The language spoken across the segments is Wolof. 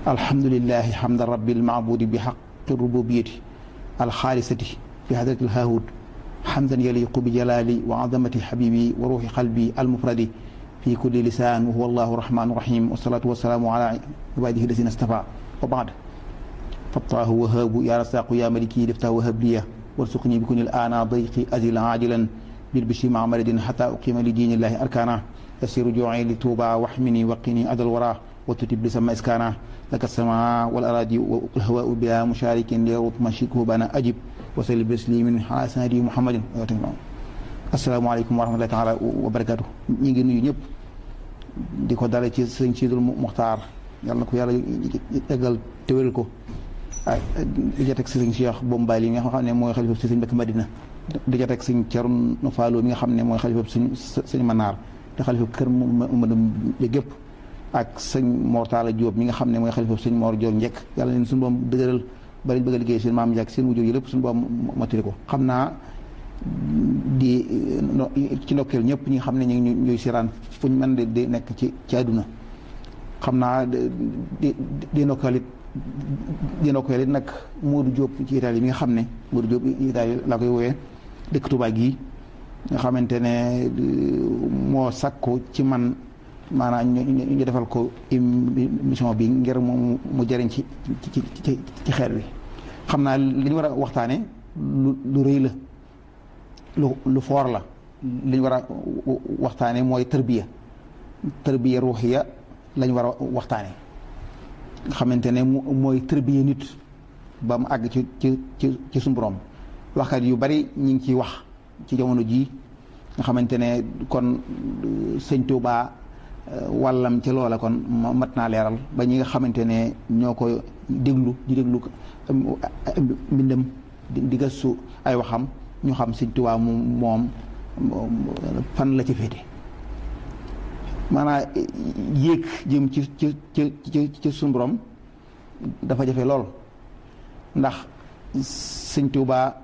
alhamdulilahi hamda rabbil maabudi bi xaqi rububiyati alxaalisati fi hadrati alhaahud hamdan yaliqu bi jalali wa azamati habibi wa ruuxi qalbi almufradi fi kulli lisaan wa huwa allahu rahmanu rahim wasalaatu wasalaamu ala ibadihi lazina stafa wa baad fattaahu wahaabu ya rasaqu ya maliki lifta wahab liya warsuqni bi kunil ana dayqi azil ajilan bil bishri ma maradin xata uqima li diinillahi arkana yasiru juuci li tuuba waxmini waqini adal wara وتتب لسما إسكانا لك السماء والأراضي والهواء بلا مشارك ليرط مشيكه بنا أجب وسلم بسليم على سنة محمد السلام عليكم ورحمة الله تعالى وبركاته ñi ngi nuyu ñëpp di ko dale ci sëñ Sidul Muxtaar yàlla na ko yàlla eggal téwél ko ah di ca teg sëñ Cheikh Bombali mi nga xam ne mooy xalifa si sëñ Mbàkke Madina di ca teg sëñ Cerno Faalo mi nga xam ne mooy xalifa sëñ sëñ Manaar te xalifa kër Madum bi gépp ak sëñ Mor Talla Diop mi nga xam ne mooy xalifa sëñ Mor Diop njëkk yàlla leen suñu boom dëgëral bari bëgg a liggéey seen maam njëkk seen wujur yi lépp suñu boom motali ko xam naa di ci ndokkeel ñëpp ñi nga xam ne ñu ngi ñuy siraan fu ñu mën di nekk ci ci àdduna xam naa di di ndokkeel it di ndokkeel it nag Modou Diop ci Italie mi nga xam ne Modou Diop Italie laa koy woowee dëkk Touba gii nga xamante ne moo sakku ci man maanaam ñu ñu defal ko émission bi ngir mu mu jëriñ ci ci ci ci xeet wi xam naa li ñu war a waxtaane lu lu rëy la lu lu foor la li ñu war a waxtaane mooy tërbiya tërbiya ruuxiya la ñu war a waxtaane nga xamante ne mooy tërbiya nit ba mu àgg ci ci ci ci suñu borom waxkat yu bari ñu ngi ciy wax ci jamono jii nga xamante ne kon sëñ Tuubaa wàllam ci loola kon mat naa leeral ba ñi nga xamante ne ñoo ko déglu di déglu mbindam di gëstu ay waxam ñu xam Sëñ Tuubaa moom fan la ci féete maanaam yéeg jëm ci ci ci ci suñu borom dafa jafe lool ndax Sëñ Tuubaa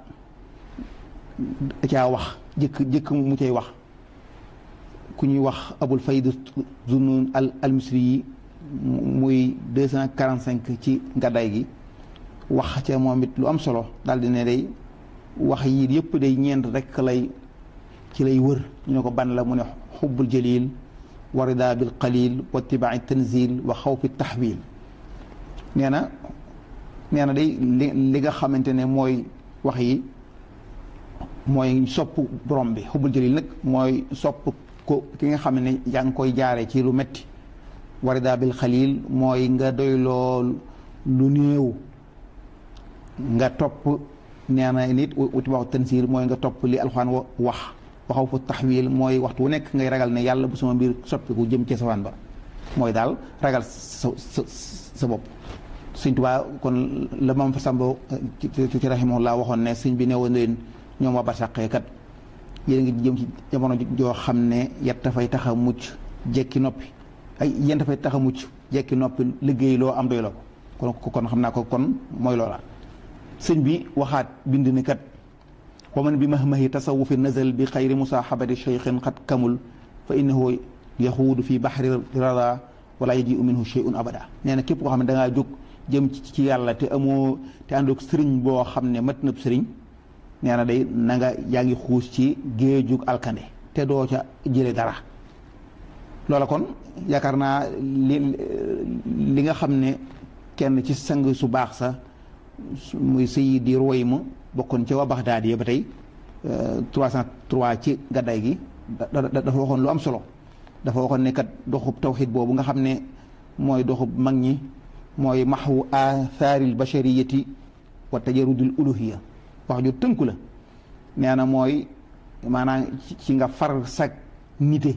caa wax jëkk jëkk mu cay wax ku ñuy wax abul fayd zunun al almisri yi muy deux cent quarante cinq ci gàddaay gi wax ca moom it lu am solo daal di ne day wax yi yëpp day ñeent rek lay ci lay wër ñu ne ko ban la mu ne xubbul jalil wa rida bil qalil wa tibai tanzil wa xawfi taxwil nee na nee na day li li nga xamante ne mooy wax yi mooy sopp borom bi xubbul jalil nag mooy sopp ko ki nga xam ne yaa ngi koy jaare ci lu metti warida bil xalil mooy nga doy lool lu néew nga topp nee na nit uti waxu tansiir mooy nga topp li alxuraan wax waxaw fa taxwil mooy waxtu wu nekk ngay ragal ne yàlla bu sama mbir soppiku jëm ci safaan ba mooy daal ragal sa sa sa bopp sëñ Tuubaa kon la mam fa sambo ci rahimahullah waxoon ne sëñ bi newoon leen ñoom waa barsàqee kat yéen ngi jëm ci jamono joo xam ne yet dafay tax a mucc jekki noppi ay yéen dafay tax a mucc jekki noppi liggéey loo am doy la ko kon kon xam naa ko kon mooy loola sëñ bi waxaat bind ni kat wa man bi mahmahi tasawufi nazal bi xayri musaaxabati cheikhin xat kamul fa innahu yaxuudu fi baxri rada wala yajiu minhu cheyun abada nee na képp koo xam ne da ngaa jóg jëm ci yàlla te amoo te àndoog sëriñ boo xam ne mat nëb sëriñ nee na day na nga yaa ngi xuus ci géejug alkande te doo ca jële dara loola kon yaakaar naa li li nga xam ne kenn ci sang su baax sa muy Sayyidi Ruwaym bokkoon ca waa Baxdaad yi ba tey 303 ci gaddaay gi dafa waxoon lu am solo dafa waxoon ne kat doxub tawxid boobu nga xam ne mooy doxub mag ñi mooy maxwu athaaril bashariyati wa tajarudil uluhiya wax ju tënku la nee na mooy maanaam ci nga far sag nite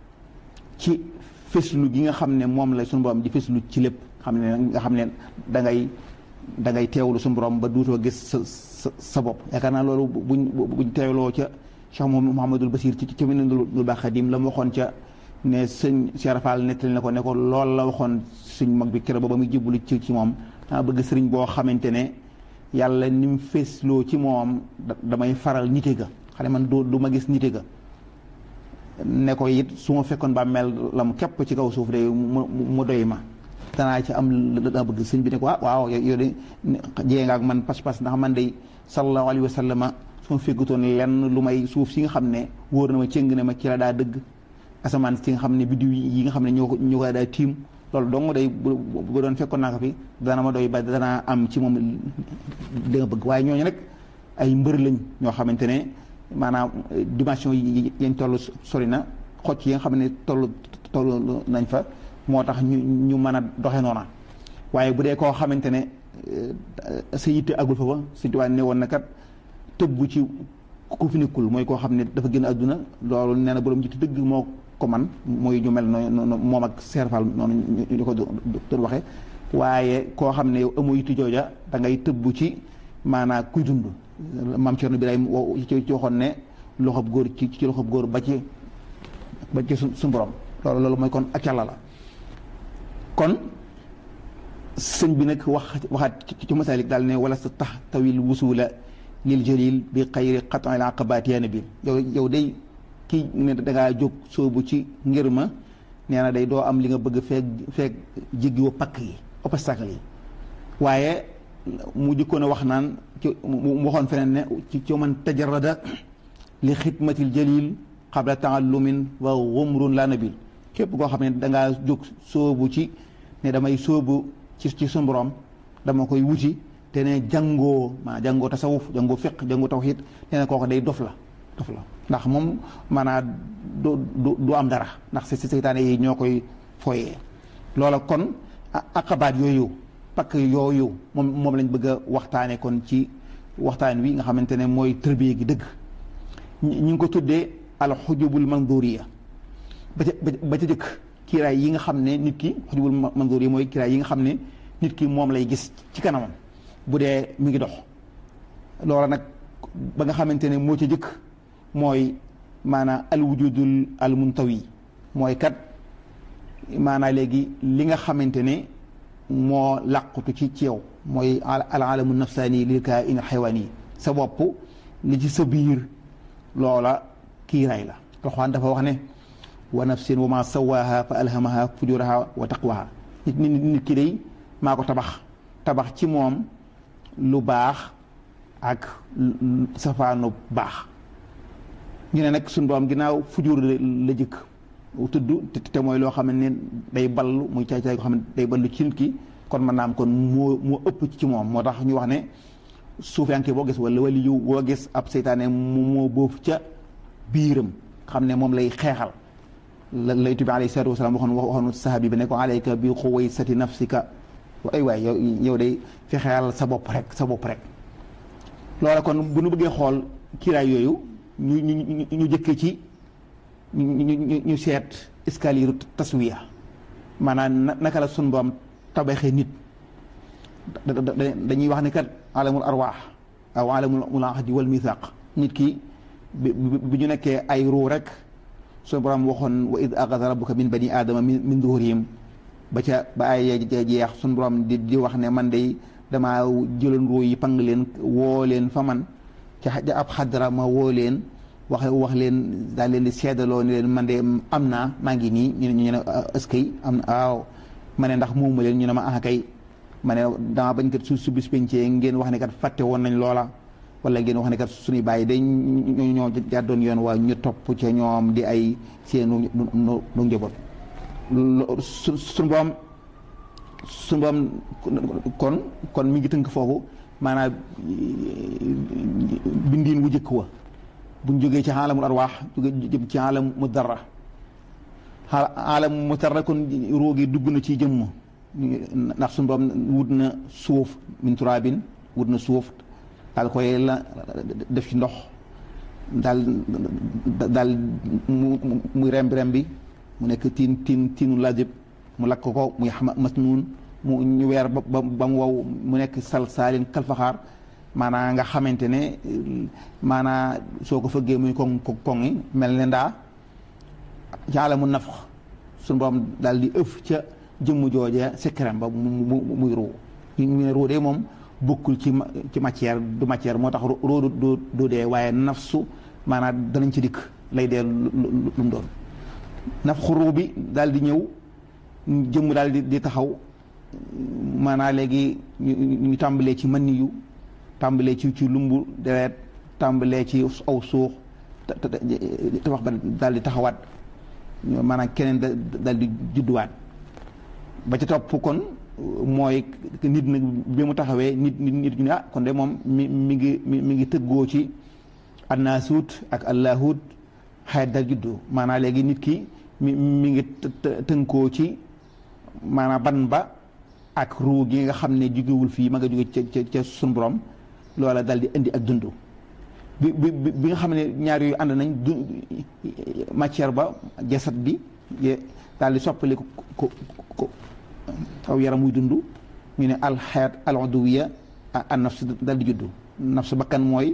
ci féslu gi nga xam ne moom la suñu borom di féslu ci lépp xam ne nga xam ne da ngay da ngay teewlu suñu borom ba duutoo gis sa sa sa bopp yaakaar naa loolu buñ buñ teewloo ca Cheikh Mouhamadul Basir ci ca Minanul Baax Xadim la mu waxoon ca ne sëñ Cheikh Rafal nettali na ko ne ko loolu la waxoon suñ mag bi keroog ba muy jublu ci ci moom dama bëgg sëriñ boo xamante ne yàlla ni mu feesloo ci moom damay faral nite ga xane man du du ma gis nite ga ne ko it su ma fekkoon ba mel la mu képp ci kaw suuf de mu mu doy ma danaa ci am la bëgg sëñ bi ne ko ah waaw yow de jee nga ak man pas-pas ndax man day sallallahu alayhi wa sallama su ma fekkutoon lenn lu may suuf si nga xam ne wóor na ma cëng ne ma ci la daa dëgg asamaan si nga xam ne biddiw yi nga xam ne ñoo ko ñoo ko daa tiim loolu dong day bu doon fekkoon naa ko fi dana ma doy ba danaa am ci moom li nga bëgg waaye ñooñu nag ay mbër lañ ñoo xamante ne maanaam dimension yi yañ toll sori na xocc yi nga xam ne toll toll nañ fa moo tax ñu ñu mën a doxe noona waaye bu dee koo xamante ne sa yitte agul fa ba Sëñ Tuubaa ne woon na kat tëbbu ci ku fi nekkul mooy koo xam ne dafa génn àdduna loolu nee na borom jiite dëgg moo ko man mooy ñu mel noonu moom ak serfal noonu ñu ko doon waxee waaye koo xam ne yow amoo yitte jooja da ngay tëbbu ci maanaam kuy dund maam Cerno Birahim ci waxoon ne loxob góor ci ci loxob góor ba ci ba ci suñu borom loolu loolu mooy kon ak yàlla la kon sëñ bi nag wax waxaat ci masalik daal ne wala sa tax tawil wusula lil jalil bi xayri xatanil aqabaat yaa nabi yow yow day kii ne dangaa jóg soobu ci ngir ma nee na day doo am li nga bëgg feeg feeg jéggiwoo pakk yi obstacle yi waaye mu jëkkoon a wax naan ci mu waxoon feneen ne ci ci man tajarada li xidmatil jalil qabla taallumin wa xumrun la nabil képp koo xam ne dangaa jóg soobu ci ne damay soobu ci ci suñu borom dama koy wuti te ne jàngoo maa jàngoo tasawuf jàngoo fiq jàngoo tawxiid nee na kooku day dof la dof la ndax moom maanaam du du du am dara ndax si seytaane yi ñoo koy foyee loola kon aqabaat yooyu pakk yooyu moom moom lañ bëgg a waxtaane kon ci waxtaan wi nga xamante ne mooy tërbiye gi dëgg ñu ngi ko tuddee alxujubul manduriya ba ca ba ca jëkk kiiraay yi nga xam ne nit ki xujubul manduriya mooy kiiraay yi nga xam ne nit ki moom lay gis ci kanamam bu dee mi ngi dox loola nag ba nga xamante ne moo ca jëkk mooy maanaam alwujudul almuntawi mooy kat maanaam léegi li nga xamante ne moo làqutu ci ci yow mooy al alamu nafsaani lil kaa in xewaani sa bopp li ci sa biir loola kiiraay la alxuraan dafa wax ne wa nafsin wa ma sawaaha fa alhamaha fujuraha wa taqwaha nit nit nit ki day maa ko tabax tabax ci moom lu baax ak safaanu baax ñu ne nag suñu borom ginnaaw fujur la jëkk tudd te mooy loo xam ne day ballu muy caay caay koo xam ne day ballu ci nit ki kon mën naa am kon moo moo ëpp ci moom moo tax ñu wax ne suufiyanke boo gis wala wali yu boo gis ab seytaane mu moo boof ca biiram xam ne moom lay xeexal la lay tubi alayhi salaatu wasalaam waxoon waxoon sahabi bi ne ko alayka bi xuwaysati nafsika ay waay yow yow day fexeel sa bopp rek sa bopp rek loola kon bu nu bëggee xool kiiraay yooyu ñu ñu ñu jëkkee ci ñu ñu seet escalier taswiya maanaam naka la sun boom tabaxee nit dañuy wax ne kat alamul arwaax aw alamul ahdi wal mithaq nit ki bi ñu nekkee ay ruu rek sun borom waxoon wa id axada rabbuka min bani aadama min duhurihim ba ca ba ay jeex sun borom di di wax ne man de damaa jëloon ruu yi pang leen woo leen fa man ca ab xadra ma woo leen wax wax leen daal leen di seedaloo ni leen man de am naa maa ngi nii ñu ne ñu ne ëskay am na waaw ma ne ndax moom ma leen ñu ne ma ah kay ma ne dama bañ kat su su bis pencee ngeen wax ne kat fàtte woon nañ loola wala ngeen wax ne kat suñuy bàyyi day ñoo ñoo jàddoon yoon waa ñu topp ca ñoom di ay seenu nu nu njaboot su suñu boom suñu boom kon kon mi ngi tënk foofu maanaam bindiin wu jëkk wa buñ jógee ci xaalamul arwaax jóge jëm ci xaalam mu dara xaalam mu dara kon róogi dugg na ci jëmm ndax suñu borom wut na suuf min turaabin wut na suuf daal koy la def ci ndox daal daal mu muy rembi rembi mu nekk tiin tiin tiinu lajëb mu lakk ko muy masnuun mu ñu weer ba ba mu wow mu nekk sal saalin kalfaxaar maanaa nga xamante ne maanaa soo ko fëggee muy koŋ koŋi mel ne ndaa caala mu naf suñu borom daal di ëf ca jëmm jooje sekkerem ba mu muy ruu ñu ne ruu de moom bokkul ci ci matière du matière moo tax ruu du du dee waaye nafsu maanaa danañ ci dikk lay dee lu mu doon naf xuruu bi daal di ñëw jëmm daal di di taxaw maanaa léegi ñu tàmbalee ci mën yu tàmbalee ci ci lumbu deret tàmbalee ci aw suux tabax ba daal di taxawaat maanaam keneen daal di judduwaat ba ca topp kon mooy nit nag bi mu taxawee nit nit nit ñu ne ah kon de moom mi mi ngi mi mi ngi tëggoo ci annaasuut ak allahut xayat dal juddu maanaam léegi nit ki mi mi ngi tënkoo ci maanaam ban ba ak ruu gi nga xam ne jugewul fii ma nga jóge ca ca ca sun borom loola dal di indi ak dund bi bi bi nga xam ne ñaar yooyu ànd nañ du matière ba jasad bi daal di soppali ko ko ko aw yaram muy dund ñu ne alxayat al uduwiya an nafs dal di juddu nafs bakkan mooy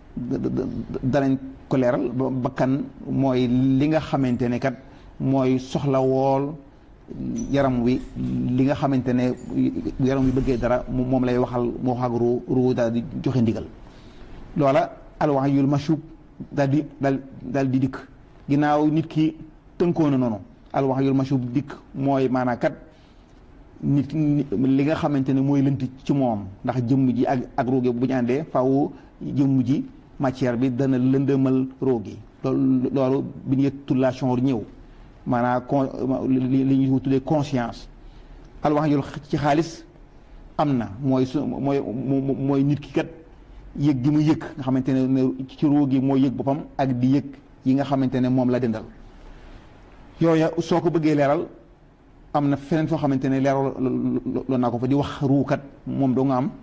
danañ ko leeral bakkan mooy li nga xamante ne kat mooy soxla wool yaram wi li nga xamante ne yaram wi bëggee dara moom lay waxal moo wax ak ruu ruu daal di joxe ndigal loola alwahyul mashub daal di daal daal di dikk ginnaaw nit ki tënkoo na noonu alwahyul mashub dikk mooy maanaa kat nit li nga xamante ne mooy lënt ci moom ndax jëmm ji ak ak rooge bu ñu àndee faaw jëmm ji matière bi dana lëndëmal roogi loolu loolu bi ñu tullation ñëw maanaam con li ñuy tuddee conscience alwahyul ci xaalis am na mooy su mooy mooy nit ki kat yëg gi mu yëg nga xamante ne ci roogi mooy yëg boppam ak di yëg yi nga xamante ne moom la dendal yooya soo ko bëggee leeral am na feneen foo xamante ne leeral loolu naa ko fa di wax ruukat moom doo nga am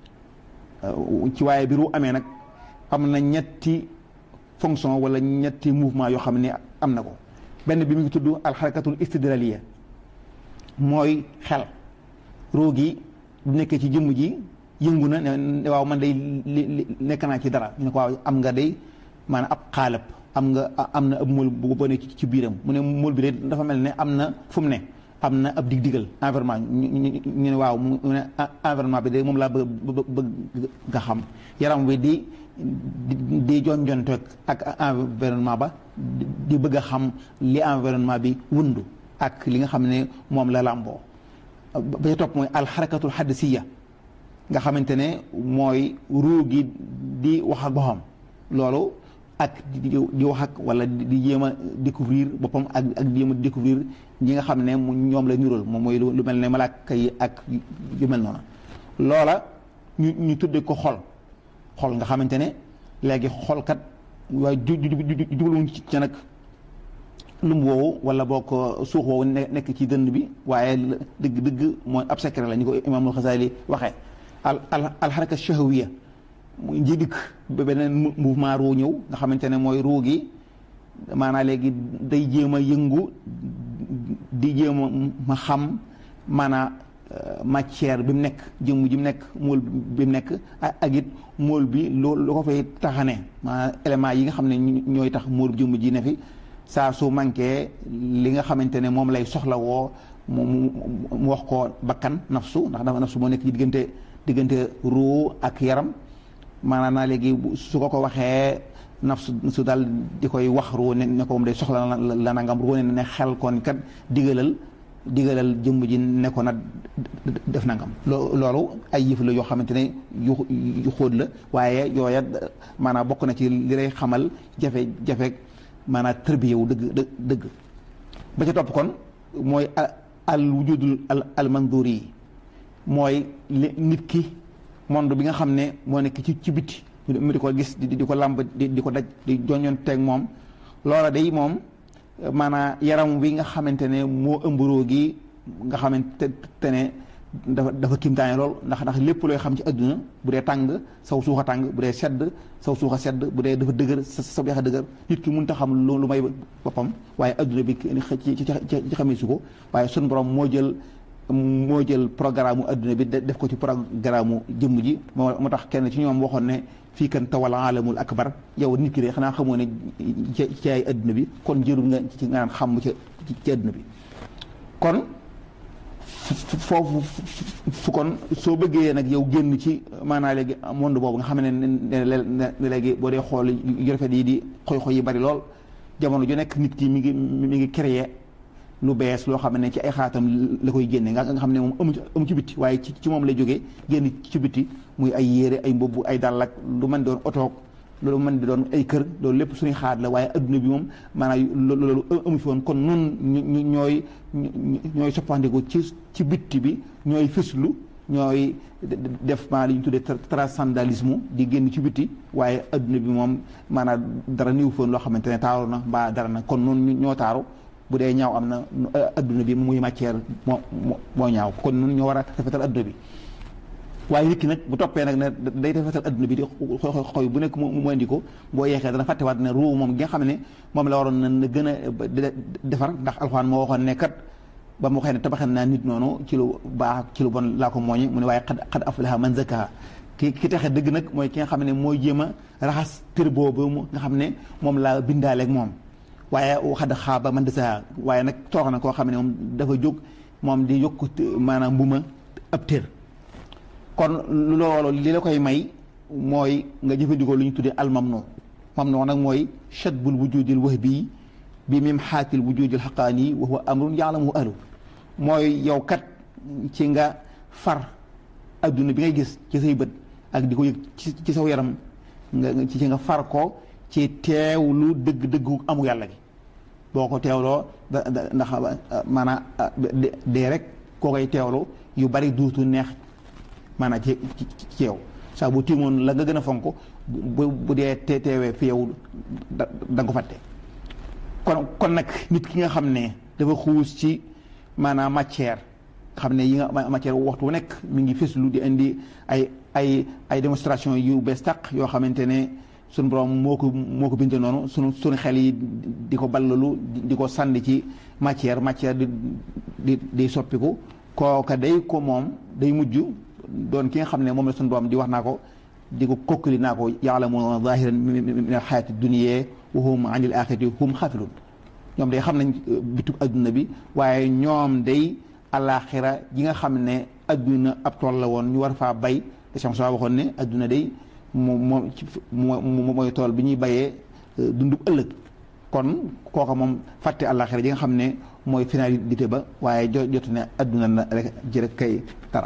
ci waaye bi ruu amee nag am na ñetti fonction wala ñetti mouvement yoo xam ne am na ko benn bi mu ngi tudd alxarakatul istidlaliya mooy xel ruu gi bu nekkee ci jëmm ji yëngu na ne waaw man day li nekk naa ci dara ñu ne ko waaw am nga day maanaam ab xaalab am nga am na ab mool bu bone ci biiram mu ne mool bi de dafa mel ne am na fu mu ne am na ab dig digal environnement ñu ne waaw mu ne environnement bi de moom laa bëgg bëgg nga xam yaram wi di di jonjonte ak environnement ba di bëgg a xam li environnement bi wundu ak li nga xam ne moom la làmboo ba ca topp mooy alxarakatul xaddisiya nga xamante ne mooy ruu gi di wax ak boppam loolu ak di wax ak wala di jéem a découvrir boppam ak ak di jéem a découvrir ñi nga xam ne ñoom la nirool moom mooy lu mel ne malaaka yi ak yu mel noonu loola ñu ñu tudde ko xol xol nga xamante ne léegi xolkat waaye ju jubluwuñ ci nag lum woowu wala boo ko suux woowu nekk ci dënd bi waaye dëgg dëgg mooy ab secret la ñu ko imaamul Xasaali waxee al al alxaraka shahawiya muy njëdikk ba beneen mouvement ruu ñëw nga xamante ne mooy ruu gi maanaam léegi day jéem a yëngu di jéem a ma xam maanaam matière bi mu nekk jëmm ji mu nekk mool bi mu nekk ak it mool bi loolu lu ko fay taxane maanaam élément yi nga xam ne ñooy tax mool jëmm ji ne fi saa su manqué li nga xamante ne moom lay soxla woo mu mu wax ko bakkan nafsu ndax dafa nafsu moo nekk ci diggante diggante ruu ak yaram maanaam naa léegi su ko ko waxee nafsu su daal di koy wax ruu ne ne ko moom day soxla la nangam ruu ne ne xel kon kat digalal digalal jëmm ji ne ko nag def nangam. loolu ay yëf la yoo xamante ne yu yu xóot la waaye yooya maanaam bokk na ci li lay xamal jafe-jafe maanaam tërbiye wu dëgg dëgg ba ca topp kon mooy al wujudul al al mandur yi mooy nit ki monde bi nga xam ne moo nekk ci ci biti mu di ko gis di di ko làmb di di ko daj di joñoon teeg moom loola day moom maanaam yaram wi nga xamante ne moo ëmb roo gi nga xamante ne dafa dafa kimtaane lool ndax ndax lépp looy xam ci adduna bu dee tàng saw suuxa tàng bu dee sedd saw suuxa sedd bu dee dafa dëgër sa sa yaxa dëgër nit ki mënut a xam lu may boppam waaye adduna bi ci ci ci xamee su ko waaye sun borom moo jël moo jël programme mu adduna bi def ko ci programme mu jëmm ji moo moo tax kenn ci ñoom waxoon ne fii kan tawal alamul akbar yow nit ki de xanaa xamoo ne ci ay adduna bi kon jërul nga ci nga naan xam ci ci adduna bi kon foofu fu kon soo bëggee nag yow génn ci maanaa léegi monde boobu nga xam ne ne léegi boo dee xool yu rafet yi di xoy-xoy yi bari lool jamono ju nekk nit ki mi ngi mi ngi créer lu bees loo xam ne ci ay xaatam la koy génne nga nga xam ne moom amu ci amu ci bitti waaye ci ci moom lay jógee génn ci bitti muy ay yére ay mbubb ay dàll ak lu mën doon otoog loolu mën di doon ay kër loolu lépp suñuy xaat la waaye adduna bi moom maanaam loolu amu fi woon kon nun ñooy ñooy soppandiku ci ci bitti bi ñooy fëslu ñooy def maa li ñu tuddee transcendentalisme di génn ci bitti waaye adduna bi moom maanaam dara niw foon loo xamante ne taaru na mbaa dara na kon nun ñoo taaru bu dee ñaaw am na adduna bi muy matière moo moo ñaaw kon nun ñoo war a rafetal adduna bi waaye nit ki nag bu toppee nag ne day rafetal adduna bi di xoy bu nekk mu indi ko boo yeexee dana fàttewaat ne ruu moom gi nga xam ne moom la waroon na gën a defar ndax alxuraan moo waxoon ne kat ba mu waxee ne tabaxen naa nit noonu ci lu baax ci lu bon laa ko mooñe mu ne waaye xad xad aflaha man zakkaha ki ki taxe dëgg nag mooy ki nga xam ne mooy jéem a raxas tër boobu nga xam ne moom laa bindaaleeg moom waaye xad xaaba man dasaha waaye nag toox na koo xam ne moom dafa jóg moom di yokku maanaam mbuma ab tër kon loolu li la koy may mooy nga jëfandikoo lu ñu tuddee almamnu mamnu nag mooy chadbul wujudil wahbi bi mim xaatil wujudil xaqaani wa huwa amrun yaalamuhu ahlu mooy yow kat ci nga far adduna bi ngay gis ci say bët ak di ko yëg ci saw yaram nga ci nga far ko ci teewlu dëgg-dëggu amu yàlla gi boo ko teewloo da ndax maanaam dee rek koo koy teewlu yu bari duutu neex maanaam ci ci yow saa bu tiimoon la nga gën a fonk bu bu dee te teewee fi yow da nga ko fàtte kon kon nag nit ki nga xam ne dafa xuus ci maanaam matière xam ne yi nga matière waxtu wu nekk mi ngi fëslu di indi ay ay ay démonstration yu bees tàq yoo xamante ne suñu borom moo ko moo ko bindee noonu sunu suñu xel yi di ko ballalu di ko sànni ci matière matière di di di soppiku kooka day ko moom day mujj doon ki nga xam ne moom la suñu borom di wax naa ko di ko kokkali naa ko yaalamuuna zahiran min al xayaati dunya wa hum an il axirati hum xaafilun ñoom day xam nañ bitub adduna bi waaye ñoom day alaxira ji nga xam ne adduna ab tool la woon ñu war faa bay te Cheikh Moussa waxoon ne adduna day moom moom mooy tool bi ñuy bayee dundub ëllëg kon kooka moom fàtte alaxira ji nga xam ne mooy finalité ba waaye jo jotu ne adduna na rek ji rek kay dara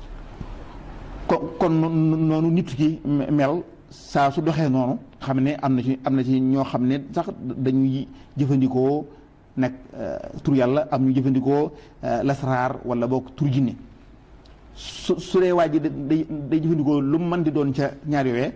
kon kon noonu nit ki mel saa su doxee noonu xam ne am na ci am na ci ñoo xam ne sax dañuy jëfandikoo nag tur yàlla am ñu jëfandikoo lasraar wala boog tur jinne su su dee waa ji day day jëfandikoo lu mu mën di doon ca ñaar yooyee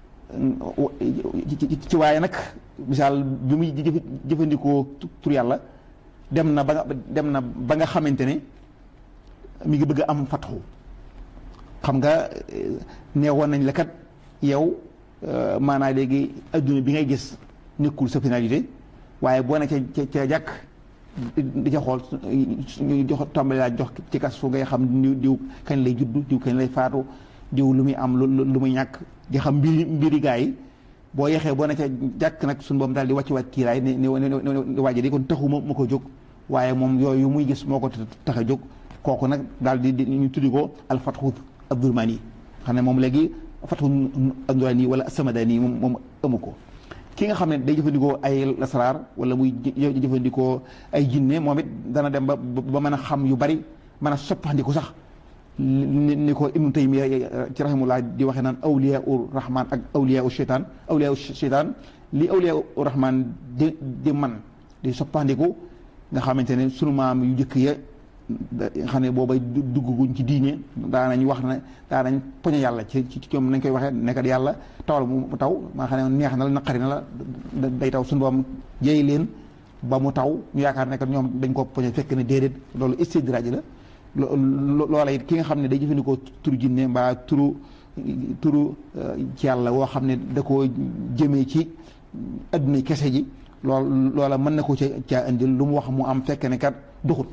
ci waaye nag misaal bi muy jëfandikoo tur yàlla dem na ba nga dem na ba nga xamante ne mi ngi bëgg a am fatxu xam nga neewoon nañ la kat yow maanaa léegi adduna bi ngay gis nekkul sa finalité waaye boo ne ca ca jàkk di ca xool ñu jox tàmbali laa jox ci kas fu ngay xam diw diw kañ lay juddu diw kañ lay faatu diw lu muy am lu muy ñàkk di xam mbiri mbiri gaa yi boo yexee boo ne ca jàkk nag suñu boom daal di wàcc wàcc kiiraay ne ne waaje di kon taxuma ma ko jóg waaye moom yooyu muy gis moo ko tax a jóg kooku nag daal di ñu tuddi ko alfatxu abdurmani xam ne moom léegi fatxu abdurmani wala samadani moom moom amu ko ki nga xam ne day jëfandikoo ay lasaraar wala muy jëfandikoo ay jinne moom it dana dem ba ba mën a xam yu bari mën a soppandiku sax ni ko ibnu taymiya ci rahimullah di waxee naan awliya u rahman ak awliya u cheytaan awliya u cheytaan li awliya u rahman di di man di soppandiku nga xamante ne sunu maam yu njëkk ya nga xam ne boobay dugguñ ci diine daanañ wax ne daanañ poñe yàlla ci ci ñoom nañ koy waxee nekkat yàlla tawal mu taw maa xam ne neex na la naqari na la day taw suñu boom jéey leen ba mu taw ñu yaakaar ne ñoom dañ ko poñe fekk ne déedéet loolu istidraaj la loola it ki nga xam ne day jëfandikoo turu jinne mbaa turu turu ci yàlla woo xam ne da koo jëmee ci adduna kese ji lool loola mën na ko ca caa indil lu mu wax mu am fekk ne kat duxut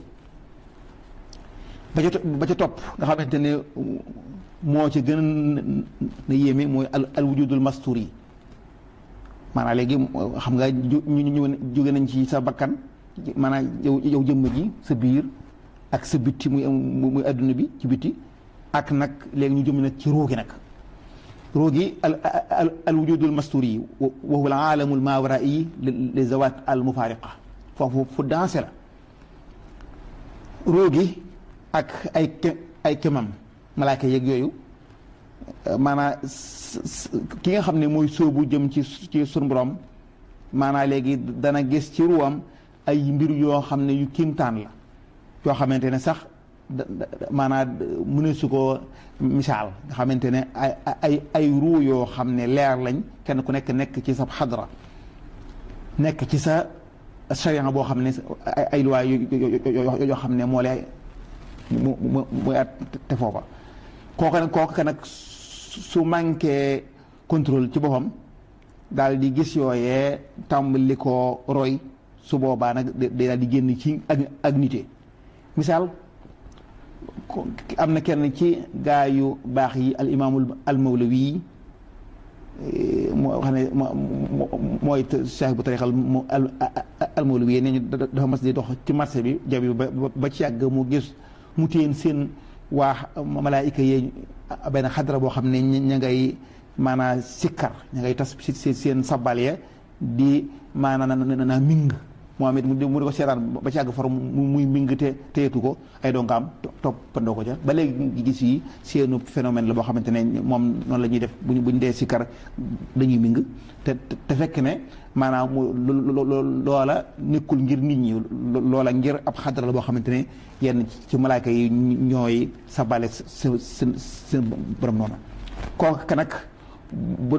ba ca ba ca topp nga xamante ne moo ci gën na yéeme mooy al al wujudul mastur yi maanaam léegi xam nga ñu ñu jóge nañ ci sa bakkan maanaam yow yow jëmm ji sa biir ak sa bitti muy muy adduna bi ci bitti ak nag léegi ñu jëm nag ci roogi nag roogi al al al wujudul mastur yi wa huwa al aalamul maawaraa yi li zawaat al mufaariqa foofu fu dansé la ruu gi ak ay ay kemam malaaka yeeg yooyu maanaa ki nga xam ne mooy sóobu jëm ci ci sunu borom maanaa léegi dana gis ci ruwam ay mbir yoo xam ne yu kiimtaan la yoo xamante ne sax maanaa mëne su ko misaal nga xamante ne ay ay ay ruu yoo xam ne leer lañ kenn ku nekk nekk ci sa xadra nekk ci sa sariya boo xam ne ay luwaay yoo xam ne moo lay mu mu muy at te foofa kooka nag kooka nag su manqué contrôle ci boppam daal di gis yooyee tàmbali ko roy su boobaa nag day daal di génn ci ak ak nite misaal am na kenn ci gaa yu baax yi al imaamul al mawlawi moo xam ne mooy cheikh bu tarixal al mawlawi nee ñu dafa mas di dox ci marché bi jabi ba ba ci yàgg mu gis mu téen seen waa malaayika yee benn xadra boo xam ne ña ngay maanaa sikkar ña ngay tas seen sabal ya di maanaa na ming moom it mu di ko seetaan ba ci àgg far muy ming te teyetu ko ay dongaam toppandoo ko ca ba léegi gis yi seenu phénomène la boo xamante ne moom noonu la ñuy def buñ buñ dee sikkar dañuy ming te te fekk ne maanaam loola nekkul ngir nit ñi loola ngir ab xadra la boo xamante ne yenn ci malaaka yi ñooy sabale seen seen seen borom noona kooku nag bu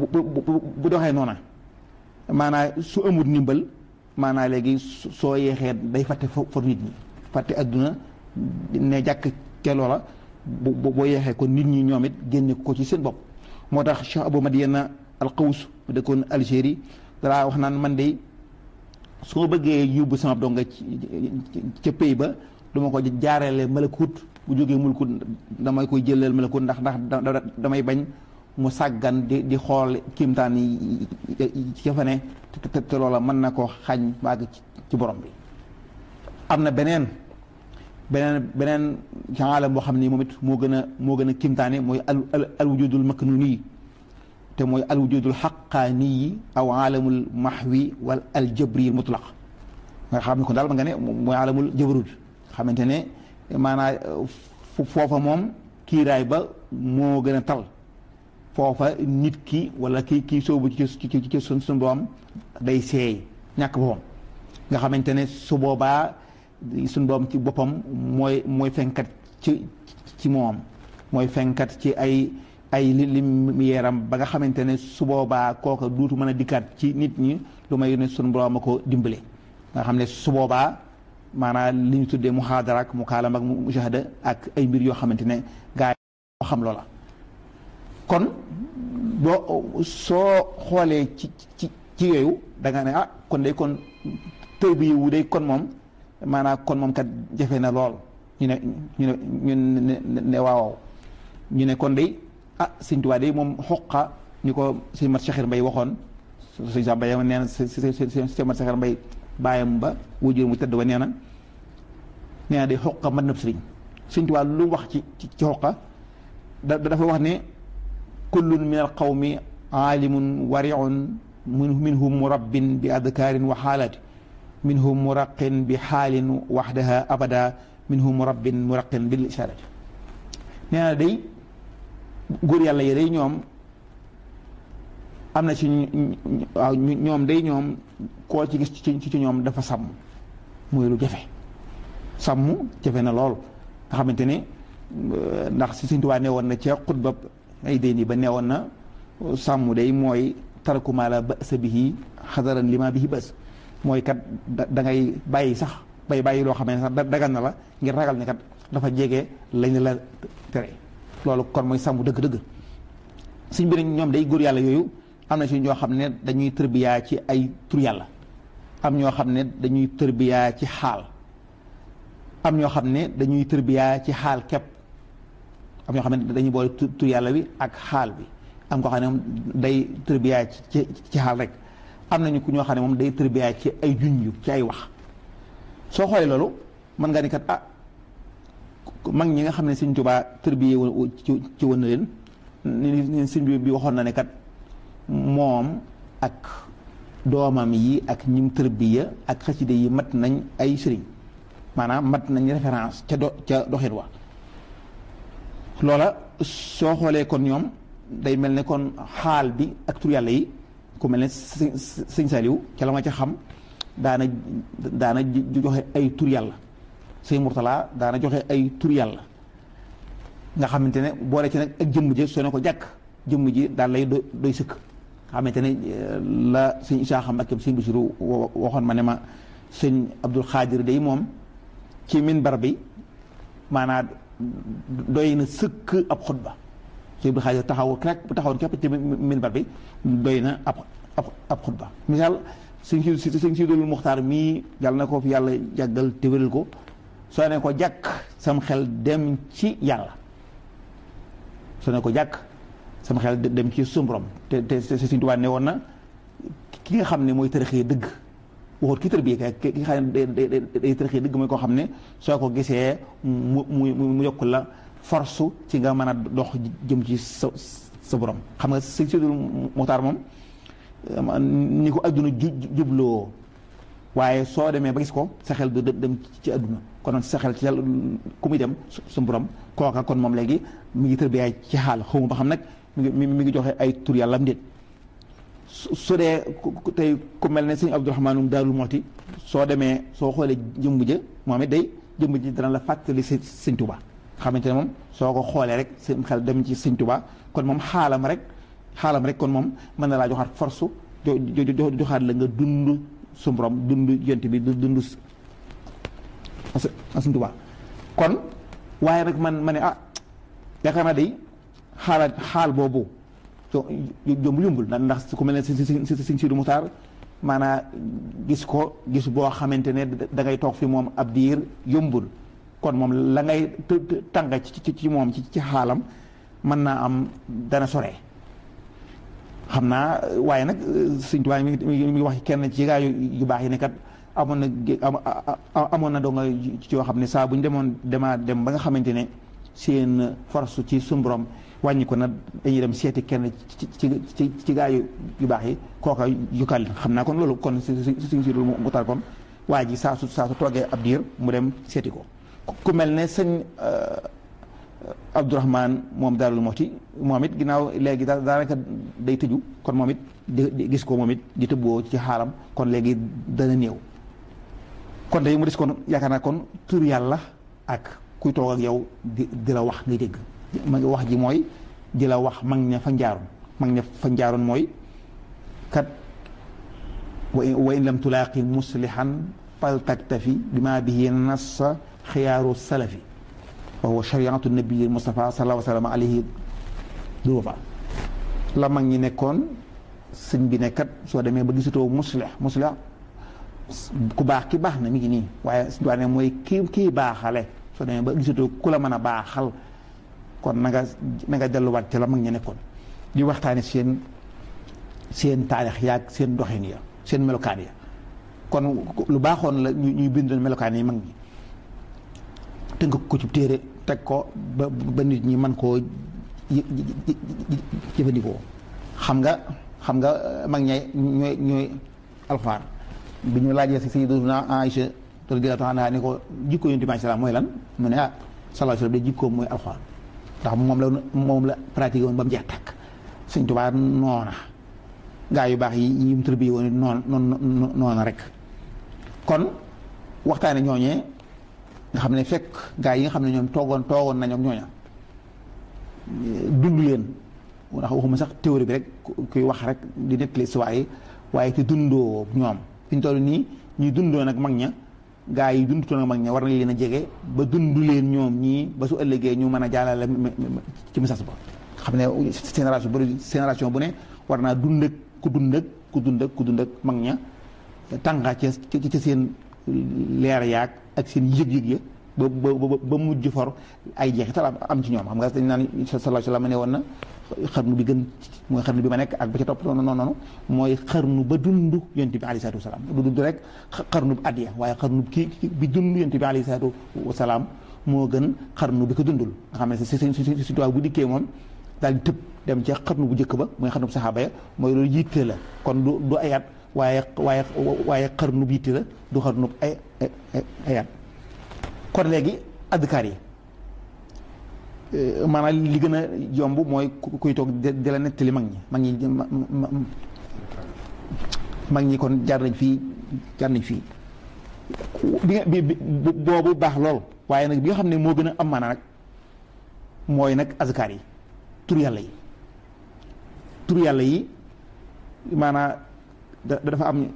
bu doxee noona maanaam su amul ndimbal maanaam léegi soo yeexee day fàtte for nit ñi fàtte adduna ne jàkk ca loola bu boo yeexee kon nit ñi ñoom it génne ko ci seen bopp moo tax Cheikh Abou Madiana al Qaws mu dëkkoon Algérie dara wax naan man de su ma bëggee yóbbu sama donga ca pays ba duma ko jaareele malakut bu jógee mulkut damay koy jëleel malakut ndax ndax damay bañ mu sàggan di di xool kiimtaan yi ca fa ne te te loola mën na ko xañ baag ci borom bi am na beneen beneen beneen xaalam boo xam ni moom it moo gën a moo gën a kiimtaane mooy al al wujudul maknuni te mooy al wujudul xaqaani aw aalamul maxwi wal al jabri mutlaq nga xam ne kon daal ma nga ne mooy aalamul jabarut xamante ne maanaa foofa moom kiiraay ba moo gën a tal foofa nit ki wala ki kii soobu ci ci ci sun sun boom day seey ñàkk boppam nga xamante ne su boobaa suñ boom ci boppam mooy mooy fenkat ci ci moom mooy fenkat ci ay ay lim yeeram ba nga xamante ne su boobaa kooka duutu mën a dikkaat ci nit ñi lu may ne suñ borom a ko dimbale nga xam ne su boobaa maanaam li ñu tuddee muhaadara ak mukaalama ak mushahada ak ay mbir yoo xamante ne gaa yi xam loola kon boo soo xoolee ci ci ci yooyu da nga ne ah kon day kon tër bi wu day kon moom maanaam kon moom kat jafe na lool ñu ne ñu ne ñu ne waaw ñu ne kon day ah sëñ Tuubaa day moom xoqa ñu ko sëñ Mat Saxir Mbay waxoon sëñ Samba Mbay nee na sëñ Mat Saxir Mbay bàyyam ba wujur mu tëdd ba nee na nee na day xoqa mat na sëriñ sëñ Tuubaa lu wax ci ci xoqa da dafa wax ne kullun min al qawmi aalimun wariun minhum murabbin bi adkaarin wa xaalaati minhum muraqin bi xaalin waxdaha abada minhum murabbin muraqin bil ishaarati nee na day góor yàlla yi day ñoom am na ci waaw ñoom day ñoom koo ci gis ci ci ñoom dafa sàmm muy lu jafe sàmm jafe na lool nga xamante ne ndax si Sëñ Tuubaa nee woon na ca xutba ay déeni ba nee woon na sàmm day mooy tarakumaa la ba'sa bihi xadaran lima bihi bas mooy kat da ngay bàyyi sax bay bàyyi loo xam ne sax dagan na la ngir ragal ne kat dafa jege lañ la tere loolu kon mooy sàmm dëgg-dëgg suñ bi ñoom day góor yàlla yooyu am na si ñoo xam ne dañuy tërbiyaa ci ay tur yàlla am ñoo xam ne dañuy tërbiyaa ci xaal am ñoo xam ne dañuy tërbiyaa ci xaal képp am ñoo xam ne dañuy boole tur yàlla bi ak xaal bi am koo xam ne moom day tërbiyaa ci ci xaal rek am nañu ku ñoo xam ne moom day tërbiyaa ci ay junj ci ay wax soo xoolee loolu mën nga ni kat ah mag ñi nga xam ne Sëñ Tuubaa tërbiyee woon ci ci woon na leen ni sëñ bi waxoon na ne kat moom ak doomam yi ak ñim tërbiya ak xaside yi mat nañ ay sëriñ maanaam mat nañ référence ca do ca doxit wa loola soo xoolee kon ñoom day mel ne kon xaal bi ak tur yàlla yi ku mel ne sëñ Saliou ca la ma ca xam daana daana joxe ay tur yàlla sëñ Mourtala daana joxe ay tur yàlla nga xamante ne boole ci nag ak jëmm ji soo ne ko jàkk jëmm ji daal lay doy sëkk xamante ne la sëñ Isaa xam ak sëñ Basiru waxoon ma ne ma sëñ Abdul Xaadir day moom ci minbar bi maanaam doy na sëkk ab xutba sëñ Abdul Xaadir taxaw rek bu taxawoon képp ci minbar bi doy na ab ab ab xutba misaal sëñ si sëñ Sidul Muxtaar mii yàlla na ko fi yàlla jàggal te wéral ko soo ne ko jàkk sam xel dem ci yàlla soo ne ko jàkk sama xel dem ci suñu borom te te Sëñ Tuubaa ne woon na ki nga xam ne mooy tërëxee dëgg waxut ki tërbiye kay ki nga xam ne day tërëxee dëgg mooy koo xam ne soo ko gisee mu mu mu yokk la force ci nga mën a dox jëm ci sa sa borom xam nga Sëñ Sidul Muxtaar moom ni ko adduna jubloo waaye soo demee ba gis ko sa xel du dem ci adduna kon sa xel ci yàlla ku muy dem su borom kooka kon moom léegi mi ngi tërbiyaay ci xaal xawma ba xam nag mi ngi mi ngi joxe ay tur yàlla am déet su dee tey ku mel ne sëñ Abdourahmaanum Daarul Mooti soo demee soo xoolee jëmb ja moom it day jëmb ji dana la fàttali si sëñ Tuba xamante ne moom soo ko xoolee rek seen xel dem ci sëñ Tuba kon moom xaalam rek xaalam rek kon moom mën na laa joxaat force jo joxaat la nga dund su borom dund yont bi dund sëñ Tuba kon waaye nag man ma ne ah yaakaar naa day xaalaat xaal boobu jomb yombul ndax su ko mel ne si si si Sidi Muxtaar maanaam gis ko gis boo xamante ne da ngay toog fi moom ab diir yombul kon moom la ngay tàng ci ci moom ci ci xaalam mën naa am dana sore xam naa waaye nag Sëñ Tuubaa mi ngi mi ngi wax kenn ci gaa yu baax yi ne kat amoon na amoon na doo nga ci yoo xam ne saa bu ñu demoon demaa dem ba nga xamante ne seen force ci suñu borom wàññi ko na dañuy dem seeti kenn ci ci ci ci gaa yu yu baax yi kooka yukkal xam naa kon loolu kon si si si loolu mu tar kon waa ji saa su saa su toogee ab diir mu dem seeti ko ku mel ne sëñ Abdourahman moom Daarul Muxti moom it ginnaaw léegi daanaka day tëju kon moom it di gis ko moom it di tëbboo ci xaalam kon léegi dana néew kon day mu des kon yaakaar naa kon tur yàlla ak kuy toog ak yow di di la wax ngay dégg ma ngi wax ji mooy di la wax mag ña fa njaaroon mag ña fa njaaroon mooy kat wa in lam tulaaqi muslihan fal taktafi bima bihi nassa xiyaaru salafi wa huwa shariatu nabii Mustafa sallallahu alayhi wa sallam alayhi durufa la mag ñi nekkoon sëñ bi nekkat soo demee ba gisatoo muslih muslih ku baax ki baax na mi ngi nii waaye suñu ne mooy kii kii baaxale soo demee ba gisatoo ku la mën a baaxal kon na nga na nga delluwaat ci la mag ñi nekkoon di waxtaane seen seen taarix yaag seen doxin ya seen melokaan ya kon lu baaxoon la ñuy bindoon melokaan yi mag ñi tënk ko ci téere teg ko ba ba nit ñi mën koo jëfandikoo xam nga xam nga mag ñay ñooy ñooy alxuraan bi ñu laajee si Sayyiduna Aïcha radiyallaahu anhaa ni ko jikko Yonent bi salaam mooy lan mu ne ah sallallaahu alayhi wa sallam de jikkoom mooy alxuraan ndax moom la moom la pratiqué woon ba mu jeex tàkk Sëñ Tuubaa noona gaa yu baax yi yi mu tërbi woon noon noon noona rek kon waxtaane ñooñee nga xam ne fekk gaa yi nga xam ne ñoom toogoon toogoon nañu ak ñooña dund leen ndax waxuma sax théorie bi rek kuy wax rek di nettali si waaye waaye te dundoo ñoom fi ñu toll nii ñuy dundoo nag mag ña gaa yi dundutoon ak mag ña war nañ leen a jege ba dund leen ñoom ñii ba su ëllëgee ñu mën a jàllale ci message ba xam ne génération bu génération bu ne war naa dund ak ku dund ak ku dund ak ku dund ak mag ña tànga ca ca seen leer yaag ak seen yëg-yëg ya ba ba ba mujj for ay jeexital am ci ñoom xam nga dañ naan sallallahu alayhi wa sallam ne woon na xarnu bi gën mooy xarnu bi ma nekk ak ba ca topp noonu noonu mooy xarnu ba dund yonent bi alayhi salaatu wasalaam du dund rek xarnu bi addiya waaye xarnu kii bi dund yonent bi alayhi salaatu wasalaam moo gën xarnu bi ko dundul nga xam ne si si si si bu dikkee moom daal di tëb dem ca xarnu bu njëkk ba mooy xarnu bu saxaaba ya mooy loolu yitte la kon du du ayat waaye waaye waaye xarnu bu yitte la du xarnu ay ayat kon léegi adkaar yi maanaam li gën a yomb mooy kuy toog di la nettali mag ñi mag ñi mag ñi kon jaar nañ fii jaar nañ fii bi nga bi boobu baax lool waaye nag bi nga xam ne moo gën a am maanaa nag mooy nag azkar yi tur yàlla yi tur yàlla yi maanaa dafa am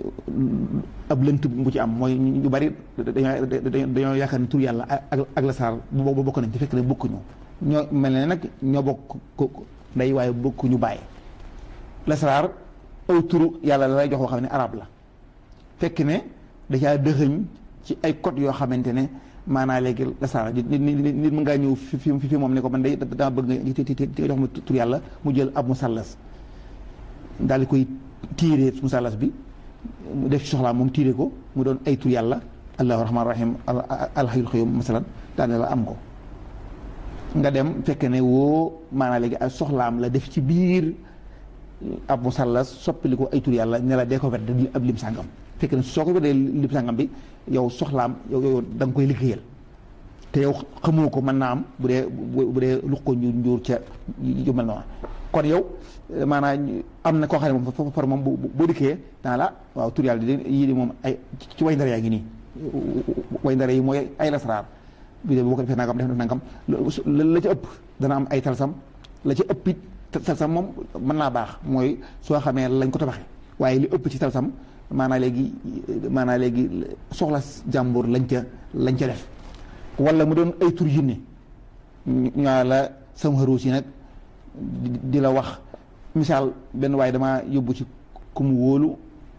ab lënt bu ci am mooy ñu bari dañoo dañoo yaakaar ne tur yàlla ak ak la saar boobu bokk nañ te fekk ne bokkuñu ñoo mel ne nag ñoo bokk ndey waaye bokkuñu bàyyi la saar aw turu yàlla la lay jox woo xam ne arab la fekk ne da caa dëxëñ ci ay code yoo xamante ne maanaa léegi la saar nit nit mën ngaa ñëw fi fi fi moom ne ko man day dama bëgg nga jox ma tur yàlla mu jël ab musallas daal di koy tiiree musallas bi mu def ci soxlaa moom tiire ko mu doon ay tur yàlla allahu rahmaan rahim alhayyul qayyum masalan daal ne la am ko nga dem fekk ne woo maanaa léegi ay soxlaam la def ci biir ab musallas soppali ko ay tur yàlla ne la dee ko wedd di ab lim sàngam fekk ne soo ko weddee lim sàngam bi yow soxlaam yow yow da nga koy liggéeyal te yow xamoo ko mën naa am bu dee bu dee lu ko njuur njuur ca yu mel noonu kon yow maanaam am na koo xam ne moom far moom boo dikkee dana la waaw tur yàlla di yii di moom ay ci way ndare yaa ngi nii way ndare yi mooy ay lasraar bi de boo ko defee nangam def nangam la ca ëpp dana am ay talsam la ca ëpp it talsam moom mën naa baax mooy soo xamee lañ ko tabaxee waaye li ëpp ci talsam maanaa léegi maanaa léegi soxla jàmbur lañ ca lañ ca def wala mu doon ay tur jinne ñaa la sam xaruus yi nag di la wax misaal benn waaye damaa yóbbu ci ku mu wóolu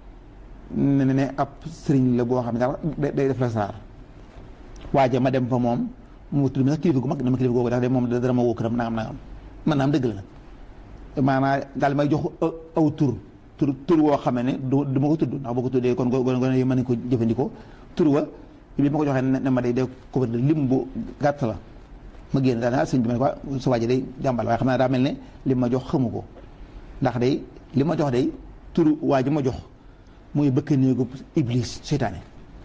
ne ne ab sëriñ la boo xam ne daal day def la saar waaja ma dem fa moom mu tudd sax kilifa gu mag dama kilifa googu dax de moom dara ma woo këram nangam nangam man naam dëgg la nag maanaa daal may jox aw tur tur tur woo xam ne du du ma ko tudd ndax boo ko tuddee kon gone gone yi mën nañ ko jëfandikoo tur wa bi ma ko joxee ne ma day def ko lim bu gàtt la ma génn daal sëñ bi ma ne ko sa waaji day jàmbal waaye xam naa daa mel ne li ma jox xamu ko ndax day li ma jox day turu waa ji ma jox mooy bëkk néegub iblis seytaane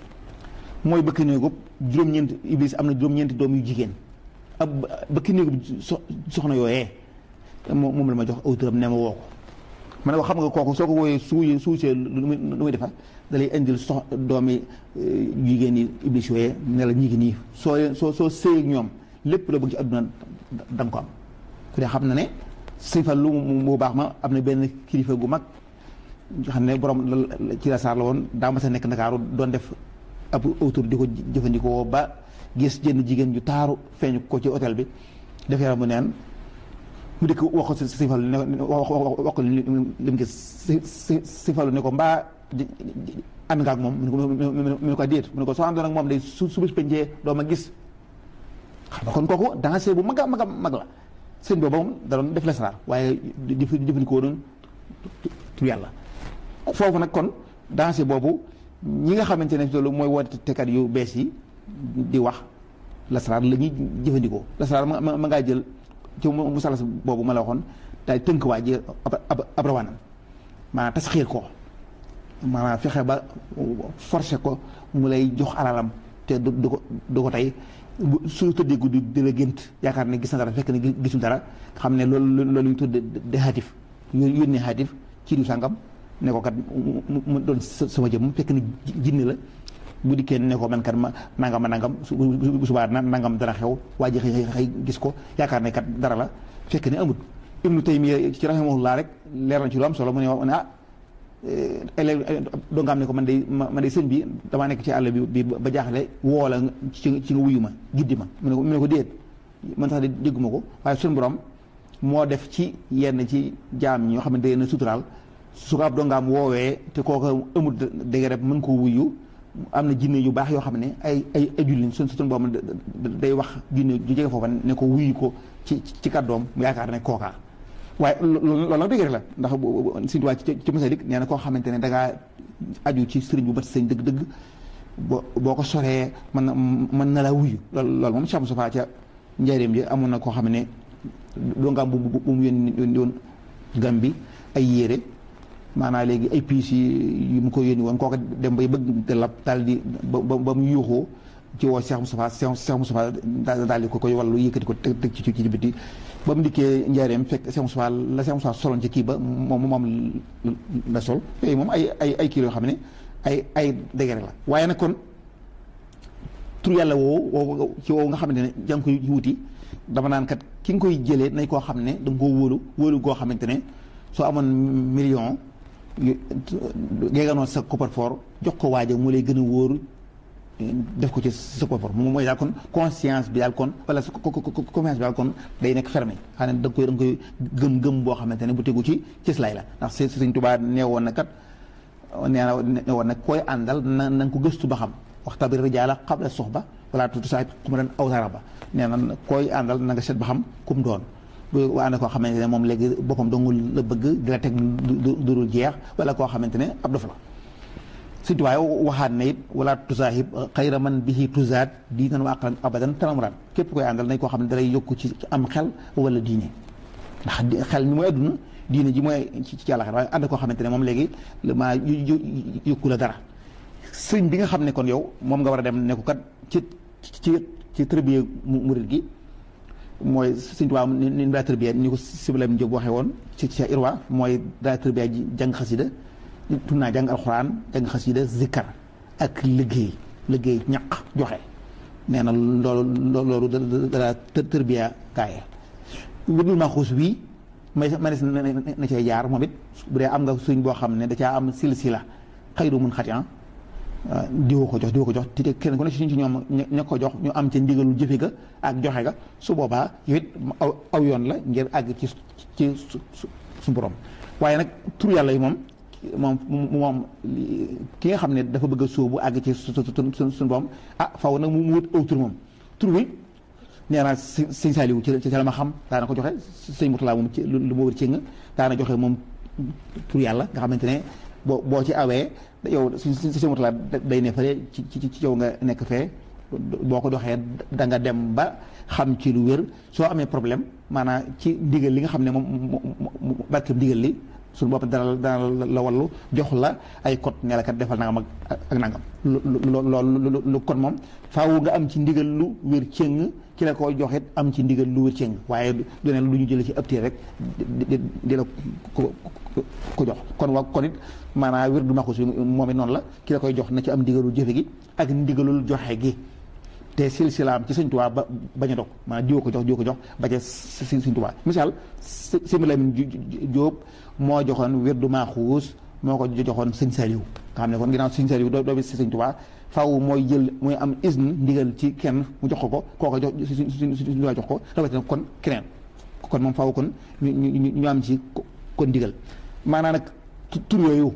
mooy bëkk néegub juróom-ñeent iblis am na juróom-ñeenti doom yu jigéen ab bëkk néegub soxna yooyee moom la ma jox aw turam ne ma woo ko ma ne ko xam nga kooku soo ko wooyee suuy suusee lu muy defa da lay indil sox doomi jigéen yi iblis yooyee ne la ñi ngi nii soo soo soo sëy ak ñoom lépp la bëgg ci àdduna da nga ko am ku dee xam na ne sëñ fa lu mu baax ma am na benn kilifa gu mag xam ne borom ci la saar la woon daa ma sa nekk ndakaaru doon def ab autour di ko jëfandikoo ba gis jënn jigéen ju taaru feeñ ko ci hôtel bi def yaram mu neen mu dikk wax ko sëñ Fallu ne wax ko li mu gis sëñ Fallu ne ko mbaa ànd nga ak moom mu ne ko déet mu ne ko soo àndoon ak moom day su su bis pencee doo ma gis xam nga kon kooku danger bu mag a mag a mag la sëñ boobu moom da doon def lasaraar waaye di jëfandikoo doon tur yàlla foofu nag kon danger boobu ñi nga xamante ne loolu mooy wootekat yu bees yi di wax lasaraar la ñuy jëfandikoo lasaraar ma ma ngaa jël ci musalas boobu ma la waxoon daay tënk waa ji ab ab rawaanam maanaam tasxiir ko maanaam fexe ba forcé ko mu lay jox alalam te du du ko du ko tey su tëddee guddi di la gént yaakaar ne gis na dara fekk ne gisul dara xam ne loolu loolu ñu tudde de xaatif yónnee xaatif ci du sàngam ne ko kat mu doon sama jëm fekk ne jinne la bu dikkee ne ko man kat ma nangam ma nangam bu subaa na nangam dara xew waa ji xëy xëy gis ko yaakaar ne kat dara la fekk ne amut ibnu taymiya ci rahimahullah rek leer na ci lu am solo mu ne ne ah élève doo nga am ne ko man day man day sëñ bi damaa nekk ci àll bi bi ba jaaxle woo la ci ci nga wuyu ma giddi ma mu ne ko mu ne ko déet man sax de dégguma ko waaye suñu borom moo def ci yenn ci jaam ñoo xam ne day na suturaal su ko ab dongaam woowee te kooku amul dégg rek mën koo wuyu am na jinne yu baax yoo xam ne ay ay ay julliñ suñ suñu borom day wax jinne ju jege foofa ne ko wuyu ko ci ci kàddoom mu yaakaar ne kookaa waaye loolu nag dëgg rek la ndax suñu waa ci ci masalik nee na koo xamante ne dangaa aju ci sëriñ bu mat sëñ dëgg-dëgg boo boo ko soree mën na mën na laa wuyu loolu loolu moom Cheikh Moustapha ca njaareem ji amoon na koo xam ne dongaam bu bu mu yónni yónni woon gam bi ay yére maanaam léegi ay piis yi yu mu ko yónni woon kooku dem bay bëgg te lab daal di ba ba mu yuuxoo ci woo Cheikh Moustapha Cheikh Moustapha daal di ko koy wàllu yëkkati ko teg teg ci ci biti ba mu dikkee njaareem fekk Cheikh Moustapha la Cheikh Moustapha soloon ci kii ba moom moom la sol yooyu moom ay ay ay kii yoo xam ne ay ay dégere la waaye nag kon tur yàlla woowu woowu ci woowu nga xamante ne jàng koy wuti dama naan kat ki nga koy jëlee nañ koo xam ne da nga koo wóolu wóolu goo xamante ne soo amoon million géeganoon sa coffre-fort jox ko waaja mu lay gën a wóor def ko ci sa coffre-fort moom mooy daal kon conscience bi daal kon wala sa confiance bi daal kon day nekk fermé xam ne da nga koy da nga koy gëm-gëm boo xamante ne bu tegu ci cëslaay la ndax si Sëñ Tuubaa nee woon na kat nee na nee woon nag koy àndal na na nga ko gëstu ba xam waxtabir rijaala qabla suxba wala tuuti saa ku ma doon awtara ba nee na koy àndal na nga seet ba xam kum doon bu ànd koo xamante ne moom léegi boppam dongul la bëgg di la teg dudul jeex wala koo xamante ne ab dof la surtout waaye waxaat na it wala tusaahib xayra man bihi tuzaat diinan wa aqlan abadan tanamuraan képp koy àndal nañ koo xam ne dalay yokku ci am xel wala diine ndax xel mi mooy adduna diine ji mooy ci ci àllaxira waaye ànd koo xamante ne moom léegi maa yokku la dara sëñ bi nga xam ne kon yow moom nga war a dem ne ko kat ci ci ci tërbiye murid gi mooy sëñ Tuubaa ni ni daa tërbiya ni ko Sibilam Jóob waxee woon ci ci Irwa mooy daa tërbiya ji jàng xasida tun naa jàng alxuraan jàng xasida zikkar ak liggéey liggéey ñaq joxe nee na loolu loolu daa tërbiya kaaye wudul ma xuus bii may manes na cay jaar moom it bu dee am nga suñ boo xam ne da caa am silsila xayru mun xati diwoo ko jox diwoo ko jox te kenn ku ne ci ñoom ña ko jox ñu am ca ndigalu jëfe ga ak joxe ga su boobaa yow it aw aw yoon la ngir àgg ci ci su borom waaye nag tur yàlla yi moom moom moom ki nga xam ne dafa bëgg a sóobu àgg ci su su suñu borom ah faw nag mu wut aw tur moom tur wi nee naa sëñ Saaliwu ci ci la ma xam daana ko joxe sëñ Murtala moom ci lu ma wër ci nga daana joxe moom tur yàlla nga xamante ne boo boo ci awee yow si si si laa day ne fële ci ci ci yow nga nekk fee boo ko doxee da nga dem ba xam ci lu wér soo amee problème maanaam ci ndigal li nga xam ne moom barkeb ndigal li suñu bopp dana dana la wallu jox la ay code ne la kat defal nangam ak ak nangam. loolu lu kon moom faaw nga am ci ndigal lu wér cëng ki la ko joxit am ci ndigal lu wér cëng waaye du ne lu ñu jëlee ci ëpp rek di di la ko ko jox kon wa kon it maanaam wér du maxus moom it noonu la ki la koy jox na ci am ndigalul jëfe gi ak ndigalul joxe gi te silsilaam ci Sëñ Tuubaa ba bañ a dog maanaam diwa ko jox diwa ko jox ba ca Sëñ Tuubaa misaal Sëñ Lamin Jóob moo joxoon wér du maxuus moo ko joxoon Sëñ Saaliw nga xam ne kon ginnaaw Sëñ Saaliw doo bi si Sëñ Tuubaa faaw mooy jël mooy am isne ndigal ci kenn mu jox ko ko kooka jox Sëñ Tuubaa jox ko rawatina kon keneen kon moom faaw kon ñu ñu ñu am ci kon ndigal maanaam nag tur yooyu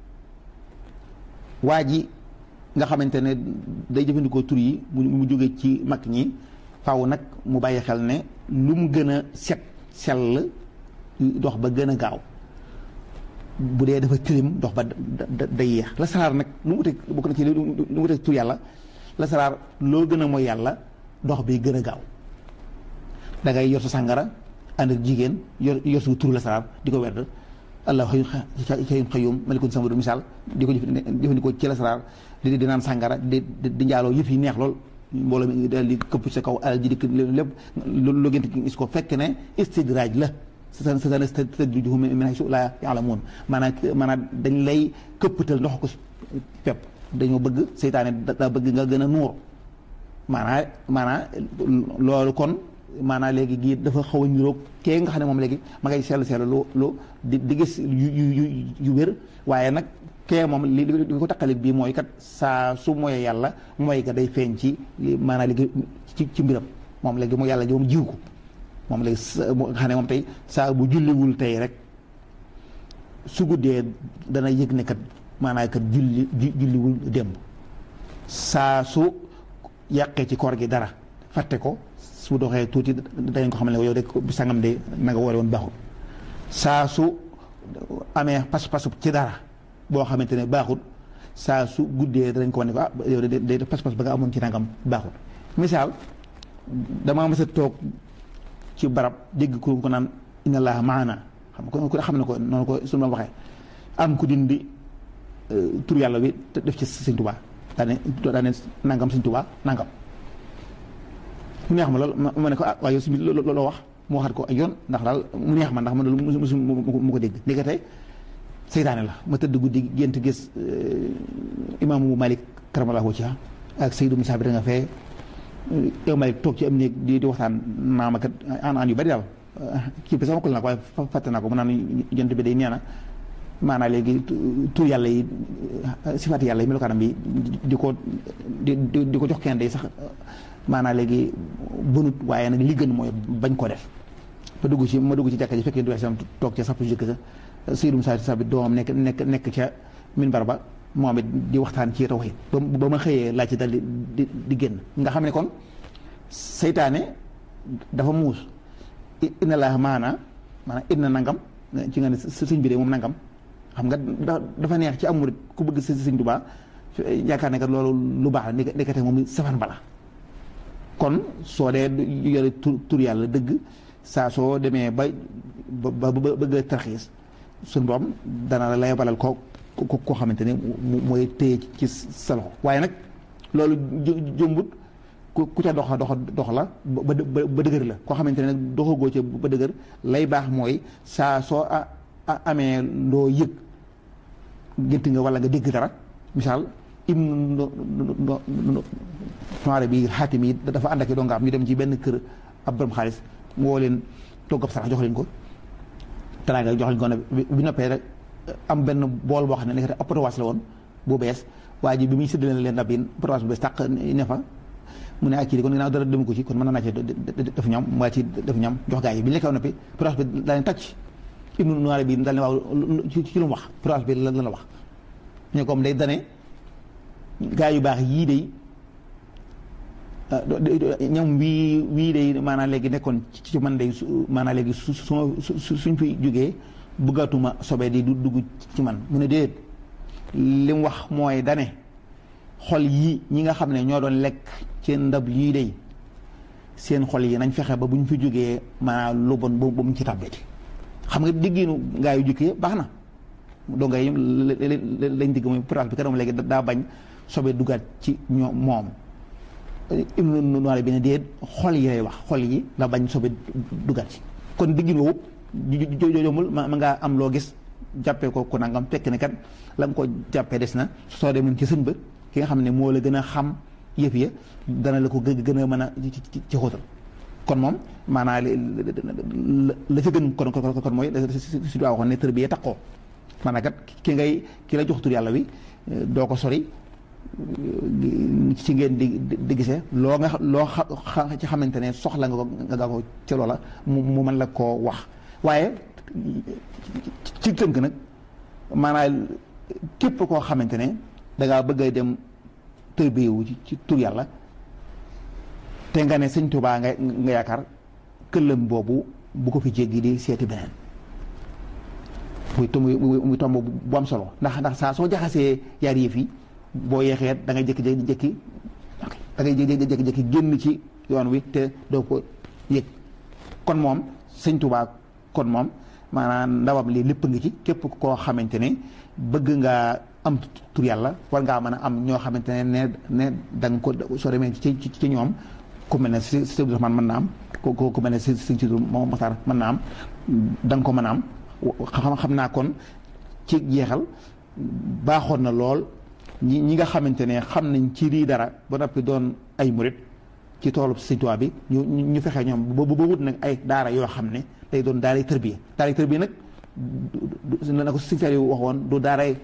waa ji nga xamante ne day jëfandikoo tur yi mu jóge ci mag ñi faaw nag mu bàyyi xel ne lu mu gën a set sell dox ba gën a gaaw bu dee dafa tilim dox ba day yéex la salaar nag lu mu wute bokk na ci lu mu wute tur yàlla la salaar loo gën a mooy yàlla dox bi gën a gaaw da ngay yor sa sàngara ànd ak jigéen yor yor sa tur la salaar di ko werd allah xëy xëyum xëyum malikun samadu misaal di ko jëfandikoo ci la salaar di di naan sàngara di di njaaloo yëf yi neex lool mbooloo mi daal di këpp sa kaw alal ji di lépp lu gënt gis ko fekk ne istidraaj la sa sa stadrijuhum min haysu laa ya'lamuun maanaam maanaam dañ lay këppatal ndox ko pepp dañoo bëgg seytaane daa bëgg nga gën a nuur maanaam maanaam loolu kon maanaam léegi gii dafa xaw a niroog kee nga xam ne moom léegi ma ngay seetlu seetlu lu lu di di gis yu yu yu wér waaye nag kee moom li li ko taqalik bii mooy kat saa su mooyee yàlla mooy ga day feeñ ci maanaam léegi ci ci mbiram moom léegi mu yàlla ji moom jiw ko moom léegi nga xam ne moom tey saa bu julliwul tey rek su guddee dana yëg ne kat maanaam kat julli julliwul démb saa su yàqee ci koor gi dara fàtte ko su doxee tuuti dañ ko xam ne yow de bi sangam de na nga woore woon baaxul saa su amee pas-pasu ci dara boo xamante ne baaxul saa su guddee danañ ko wane ko ah yow de de pas-pas ba nga amoon ci nangam baaxul misaal damaa mës a toog ci barab dégg ku ko naan inna allaha maana xam ko ku xam ne ko noonu ko suñu ma waxee am ku dindi tur yàlla bi def ci Sëñ Tuubaa daane daane nangam Sëñ Tuubaa nangam mu neex ma lool ma ne ko ah waaye yow si looloo wax mu waxaat ko ay yoon ndax daal mu neex ma ndax man loolu musu mu ko dégg ndekete seytaane la ma tëdd guddi gént gis imaamu Malik karamallahu wajhahu ak Seydou Moussa bi da nga fee yow Malik toog ci am néeg di di waxtaan naa ma kat aan aan yu bari daal kii bi sama kul naa ko waaye fàtte naa ko mu naan jant bi day nee na maanaam léegi tur yàlla yi sifaati yàlla yi melokaanam bi di ko di di ko jox kenn day sax maanaam léegi bënut waaye nag li gën mooy bañ ko def ma dugg ci ma dugg ci jàkka ji fekkee du sam toog ca sapp jëkk sa Seydou Moussa sa bi doomam nekk nekk nekk ca minbar ba moom it di waxtaan ci tawhid ba ba ma xëyee laaj ci dal di di di génn nga xam ne kon seytaane dafa muus inna laa maana maanaam inna nangam ci nga ne sëñ bi de moom nangam xam nga dafa neex ci amul ku bëgg si sëñ Tuubaa yaakaar ne que loolu lu baax la nekkate moom safan bala kon soo dee yore tur tur yàlla dëgg saa soo demee ba ba ba bëgg a tarxiis suñu borom dana la lay balal ko ko koo xamante ne mooy téye ci sa loxo waaye nag loolu jëmbut ku ca doxa doxa dox la ba ba dëgër la koo xamante ne nag doxagoo ca ba dëgër lay baax mooy saa soo amee loo yëg gént nga wala nga dégg dara misaal im noire bi xaatim yi dafa ànd ak i doo nga am ñu dem ci benn kër ab borom xaalis mu woo leen togg ab sarax jox leen ko teraanga jox leen ko ne bi noppee rek am benn bool boo xam ne nekk ab potowaas la woon bu bees waa ji bi muy séddale leen ndab yi potowaas bu bees tàq ne fa mu ne ak kii kon ginnaaw dara demu ko ci kon mën naa ci def ñam waa ci def ñam jox gaa yi bi ñu lekkee noppi potowaas bi daal ne tàcc ibnu noire bi daal ne waaw ci lu mu wax potowaas bi lan la wax ñu comme day dane gaa yu baax yii day ñam wii wii day maanaam léegi nekkoon ci man day maanaam léegi su su suñ fi jógee bëggatuma sobe di du dugg ci man mu ne déet li mu wax mooy dane xol yi ñi nga xam ne ñoo doon lekk ci ndab yii day seen xol yi nañ fexe ba bu ñu fi jógee maanaam lu bon ba mu ci tàbbeeti xam nga diggiinu gaa yu jëkkee baax na doo ngay lañ digg mooy place bi kanam léegi daa bañ sobe duggaat ci ñoo moom ibnu noire bi ne déet xol yi lay wax xol yi la bañ sobe duggaat ci kon diggin woowu joomul ma ngaa am loo gis jàppee ko ko nangam fekk ne kat la nga ko jàppee des na soo demoon ci sën ba ki nga xam ne moo la gën a xam yëf ya dana la ko gën a mën a ci xóotal kon moom maanaam la ca gën kon kon mooy si daa waxoon ne tër bi yee takkoo maanaam kat ki ngay ki la jox tur yàlla wi doo ko sori ci ngeen di di gisee loo nga loo xa ci xamante ne soxla nga ko nga ko ci loola mu mu mën la koo wax waaye ci tënk nag maanaam képp koo xamante ne dangaa bëgg a dem tërbiyewu ci ci tur yàlla te nga ne sëñ Tuubaa nga nga yaakaar këllam boobu bu ko fi jéggi di seeti beneen muy tomb muy tomb bu am solo ndax ndax saa soo jaxasee yaar yëf yi boo yeexee da ngay jékki-jékki da ngay jékki-jékki génn ci yoon wi te doo ko yëg kon moom sëñ Tuubaa kon moom maanaam ndawam lii lépp ngi ci képp koo xamante ne bëgg ngaa am tur yàlla war ngaa mën a am ñoo xamante ne ne ne da nga ko soo demee ci ci ñoom ku mel ne si si Abdou Rahman mën na am ku ku mel ne si si si moom Maxtaar mën na am da nga ko mën a am xam xam naa kon ci jeexal baaxoon na lool ñi ñi nga xamante ne xam nañ ci lii dara ba noppi doon ay murit ci toolu Sëñ Tuubaa bi ñu ñu fexe ñoom ba ba wut nag ay daara yoo xam ne day doon daaray tërbiya daaray tërbiya nag na ko Sëñ Saaliw waxoon du daaray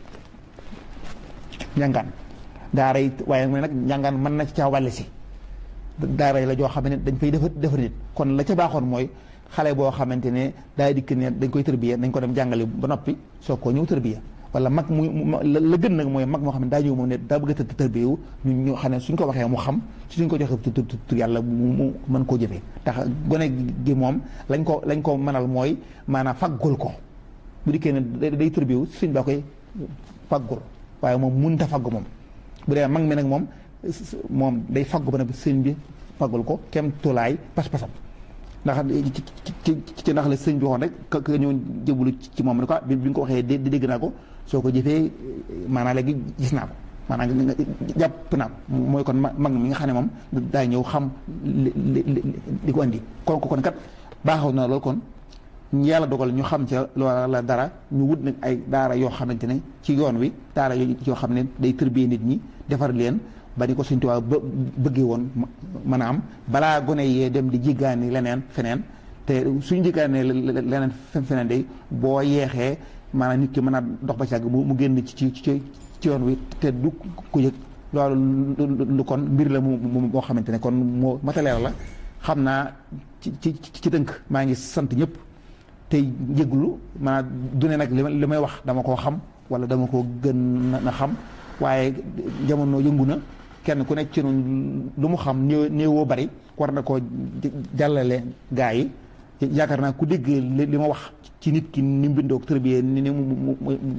njàngaan daaray waaye mu ne nag njàngaan mën na ci caa wàlle si daara la joo xam ne dañ fay defar defar nit kon la ca baaxoon mooy xale boo xamante ne daay dikk ne dañ koy tërbiya dañ ko dem jàngale ba noppi soo ko ñëw tërbiya wala mag muy la gën nag mooy mag moo xam ne daa ñëw moom ne daa bëgg a tëdd tërbiyewu ñu ñu xam ne suñ ko waxee mu xam suñ ko joxee tur yàlla mu mën koo jëfee ndax gone gi moom lañ ko lañ ko mënal mooy maanaam faggul ko bu dikkee ne day tërbiyewu suñ baa koy faggul waaye moom mënut a faggu moom bu dee mag mi nag moom moom day faggu ba nag sëñ bi faggul ko kem tolaay pas-pasam ndax ci ci ndax la sëñ bi waxoon rek ka ka ñëw jëbulu ci moom ne ko bi bi nga ko waxee di dégg naa ko soo ko jëfee maanaam léegi gis naa ko maanaam nga jàpp naa mooy kon mag mi nga xam ne moom daa ñëw xam li li li ko andi kon kon kat baaxaw na loolu kon yàlla dogal ñu xam ca loola dara ñu wut nag ay daara yoo xamante ne ci yoon wi daara yoo xam ne day tërbiyee nit ñi defar leen ba ni ko Sëñ Tuubaa ba bëggee woon mën a am balaa gone yee dem di jiggaani leneen feneen te suñu jiggaane leneen feneen day boo yeexee maanaam nit ki mën a dox ba ci àgg mu génn ci ci ci yoon wi te du ko yëg loolu lu kon mbir la mu moo xamante ne kon moo mataleer la xam naa ci ci ci tënk maa ngi sant ñëpp tey jéglu maanaam du ne nag li may wax dama koo xam wala dama koo gën na xam waaye jamono yëngu na kenn ku nekk ci noonu lu mu xam néew néewoo bari war na koo jàllale gaa yi yaakaar naa ku dégg li ma wax ci nit ki ni mu bindoo tërbiyee ni ni mu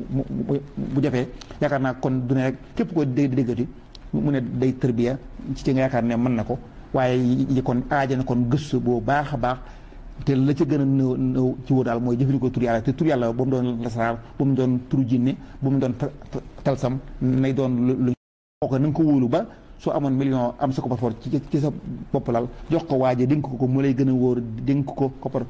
bu jafee yaakaar naa kon du ne rek képp ko dégg déggati mu ne day tërbiya ci nga yaakaar ne mën na ko waaye yi kon aaja na kon gëstu boo baax a baax te la ca gën a nëw nëw ci woo daal mooy jëfandikoo tur yàlla te tur yàlla ba mu doon lasaraar ba mu doon turu jinne ba mu doon talsam nay doon lu ko na nga ko wóolu ba soo amoon million am sa koppar ci ci sa bopp lal jox ko waaje dénk ko ko mu lay gën a wóor dénk ko koppar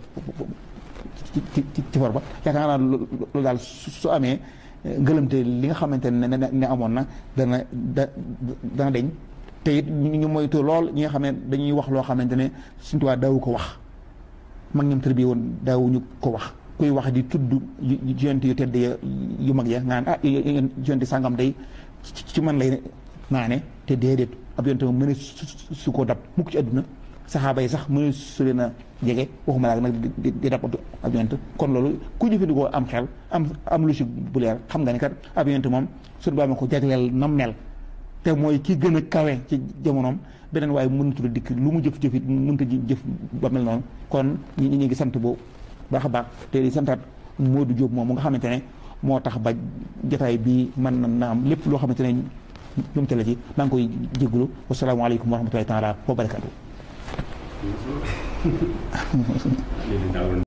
ci ci ci for ba yaakaar naa loolu daal su amee ngëlëmte li nga xamante ne ne amoon na dana da dana deñ te it ñu moytu lool ñi nga xam ne dañuy wax loo xamante ne Sëñ Tuubaa daawu ko wax mag ñoom tër bi woon daawuñu ko wax kuy wax di tudd yonent yu tedd yu mag ya ngaan ah yonent sàngam day ci man lay naane te déedéet ab yonent moom mën a su ko dab mukk ci àdduna saxaaba yi sax mënu su leen a jege waxuma laa nag di dab ab yonent kon loolu ku jëfandikoo am xel am am lu si bu leer xam nga ni kat ab yonent moom suñu baa ma ko jagleel nam mel te mooy ki gën a kawe ci jamonoom beneen waaye mënutu la dikk lu mu jëf jëf it mënut a jëf ba mel noonu kon ñi ñi ngi sant bu baax a baax te di santaat Modou Diop moom mu nga xamante ne moo tax ba jotaay bi mën na am lépp loo xamante ne ñoom te la ci maa ngi koy jégalu wasalaamaaleykum wa rahmatulahi taala wa barakaatu